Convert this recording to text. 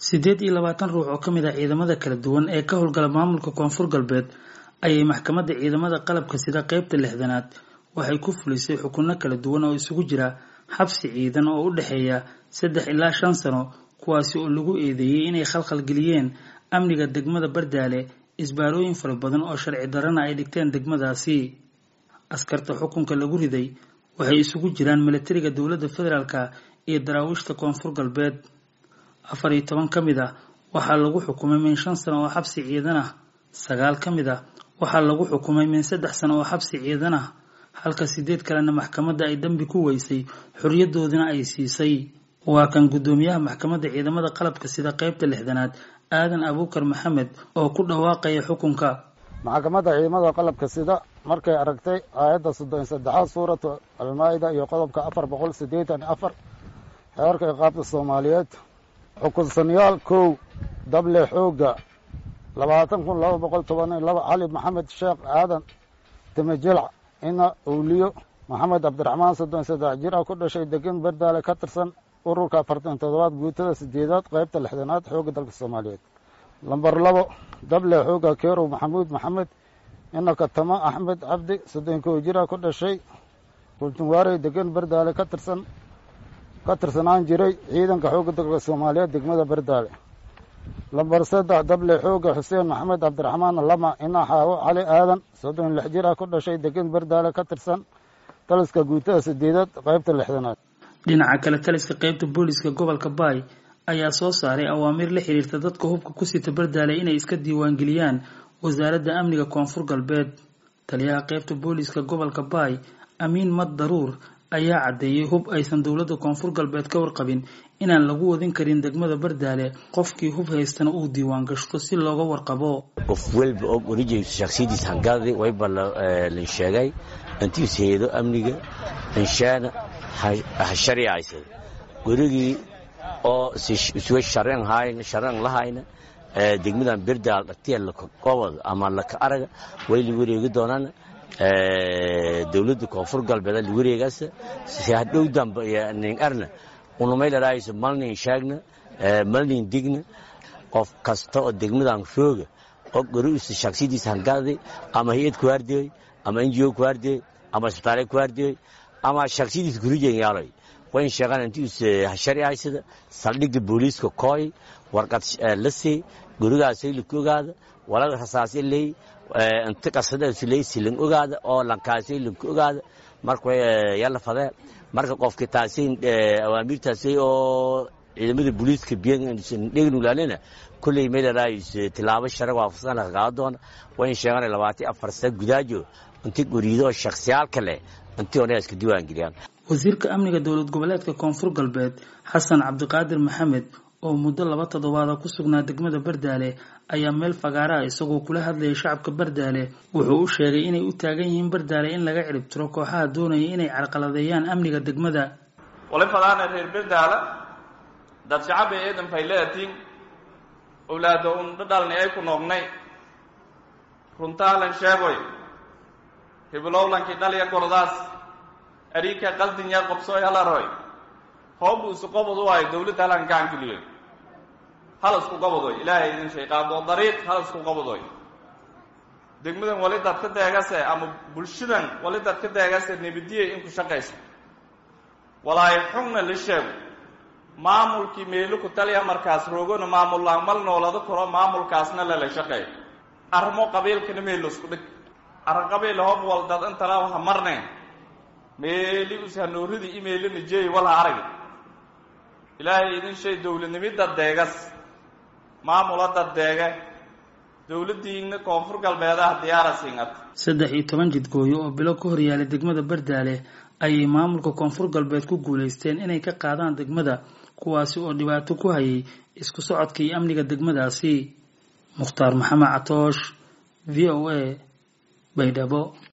siddeed iyo labaatan ruux oo ka mid ah ciidamada kala duwan ee ka howlgala maamulka koonfur galbeed ayay maxkamadda ciidamada qalabka sida qeybta lixdanaad waxay ku fulisay xukunno kala duwan oo isugu jira xabsi ciidan oo u dhexeeya saddex ilaa shan sano kuwaasi oo lagu eedeeyey inay khalkhalgeliyeen amniga degmada bardaale isbaarooyin fara badan oo sharci darana ay dhigteen degmadaasi askarta xukunka lagu riday waxay isugu jiraan milatariga dowladda federaalka iyo daraawiishta koonfur galbeed afar iyo toban ka mid ah waxaa lagu xukumay min shan sano oo xabsi ciidan ah sagaal ka mid ah waxaa lagu xukumay min saddex sano oo xabsi ciidan ah halka sideed kalena maxkamadda ay dembi ku weysay xorriyadoodina ay siisay waa kan guddoomiyaha maxkamadda ciidamada qalabka sida qeybta lixdanaad aadan abuukar maxamed oo ku dhawaaqaya xukunka maxkamadda ciidamada qalabka sida markay aragtay aayadda soddon saddexaad suuratu almaa-ida iyo qodobka afar boqol siddeetan afar xeerka iqaabta soomaaliyeed xukunsanayaal kow dable xoogga labaatan kun laba boqol toban iyo laba cali maxamed sheekh aadan timajilc ina owliyo maxamed cabdiraxmaan soddon saddex jir ah ku dhashay degan bardaale ka tirsan ururka afartan toddobaad guutada sideedaad qeybta lixdanaad xoogga dalka soomaaliyeed lamber labo dable xoogga keerow maxamuud maxamed ina katamo axmed cabdi soddon kow jir ah ku dhashay kultunwaarey degan bardaale ka tirsan ka tirsanaan jiray ciidanka xoogga dalka soomaaliyeed degmada bardaale lamber saddex dable xoogga xuseen maxamed cabdiraxmaan lama ina xaawo cali aadan soddon lix jir ah ku dhashay degan bardaale ka tirsan taliska guutada sideedaad qeybta lixdanaad dhinaca kale taliska qeybta booliska gobolka baay ayaa soo saaray awaamiir la xiriirta dadka hubka ku sita bardaale inay iska diiwaangeliyaan wasaaradda amniga koonfur galbeed taliyaha qeybta booliska gobolka baay amiin mad daruur ayaa caddeeyey hub aysan dowladda koonfur galbeed ka warqabin inaan lagu wadin karin degmada bardaale qofkii hub haystana uu diiwaan gashto si looga warqabo qof walba og orijaysa shaksiyadiis hangadi wayba la sheegay intiis heedo amniga inshaana ha shariicaysada werigii oo isuga shareen hayn shareen lahayna degmadan berdaal dhatiya lakaqobod ama laka araga way la wareegi doonaan dowladda koonfur galbeed la wareegaas si hadhow dambe nin arna unumay ladhaayso malnin shaagna malnin digna qof kasta oo degmadan rooga oo goriisa shaksiyadiis hangadi ama hay-ad ku hardiyoy ama ngo ku hardiyoy ama isbitaale ku hardiyoy ama shaksiyadiis gurijen yaaloy wayn sheegaan intiis sharicaysada saldhigga booliiska kooy warqad la sey gurigaasay laka ogaada walada rasaasay leey inta qasadasu leey silan ogaada oo lankaasay lanka ogaada marka yalla fadee marka qofki taasay awaamiirtaasay oo ciidamada booliiska biydhegnulaalena kulley meelaraayis tilaabo sharag waafaqsan laga qaado doona wayn sheegaan labaatan afar sa gudaajo inta guriido oo shaksiyaalka leh intii ona iska diiwaan geliyaan wasiirka amniga dowlad goboleedka koonfur galbeed xasan cabdiqaadir maxamed oo muddo laba toddobaada ku sugnaa degmada bardaale ayaa meel fagaaraha isagoo kula hadlayay shacabka bardaale wuxuu u sheegay inay u taagan yihiin bardaale in laga cirib tiro kooxaha doonaya inay carqaladeeyaan amniga degmada wali fadaana reer bardaala dad shacaba eedan fayleatiin owlaado un dhadhalni ay ku noognay runtaalan sheegoy hibilowlankii dhalya gordaas ariika qaldinya qobsooy halaroy hoobu isu qobod u ahay dawladda halan gacankeliyoy hal isku qobodoy ilaahay idin shay qaado dariiq hal isku qobodoy degmadan wali dad ka deegase ama bulshadan wali dad ka deegase nebadiyay inku shaqayso walaayo xugna la sheego maamulkii meelo ku taliya markaas roogona maamullaan mal noolada koro maamulkaasna lala shaqeeyo arrimo qabiilkana meelo isku dhig arrin qabiil hob wal dad intala ha marneen meeli ushanooridii imeelina jeey walha arag ilaahay idin shay dowladnimida deegas maamula dad deege dowladdiina koonfur galbeedaha diyaara siingat saddex iyo toban jidgooyo oo bilo ka horyaalay degmada bardaale ayay maamulka koonfur galbeed ku guulaysteen inay ka qaadaan degmada kuwaasi oo dhibaato ku hayay isku socodka iyo amniga degmadaasi mukhtaar maxamed catoosh v o a baydhabo